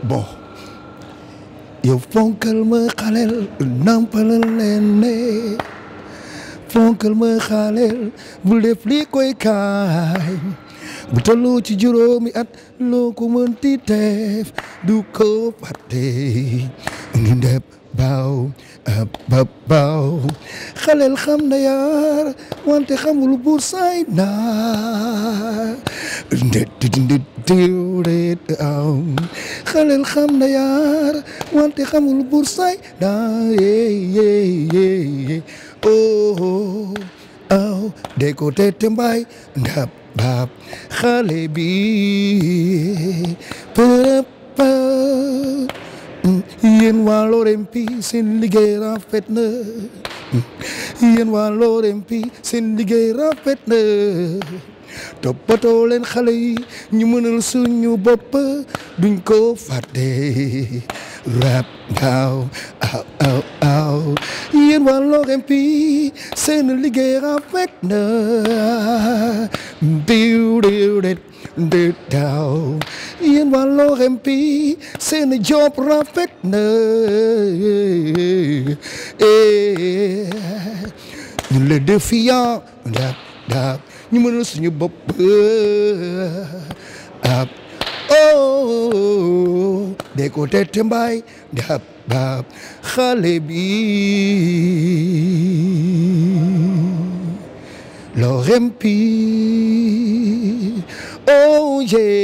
bon yow fonkal ma xaleel nampalal leen ne fonkal ma xaleel bul def lii koy kaay bu tolloo ci juróomi at loo ko mënti def du ko fàtte ndeb baaw ba baaw xaleel xam na yaar wante xamul buur saay naar nde nde diwret aw xaleel xam na yaar wante xamul buur saay naar ye ye ye oh aw de ko tete mbaay ndab baab xale bi përëb yéen waa Lorempi seen liggéey rafet na yéen waa Lorempi seen liggéey rafet na toppatoo leen xale yi ñu mënal suñu bopp duñ ko fàtte rap gaaw aw aw aw yéen waa Lorempi seen liggéey rafet na diw diw det de daaw yéen waa Lorempi seen job rafet na ñu le défiant daab daab ñu mënal suñu bopp ab oh de ko tete mbaay daab daab xale bi Lorempi oh yeah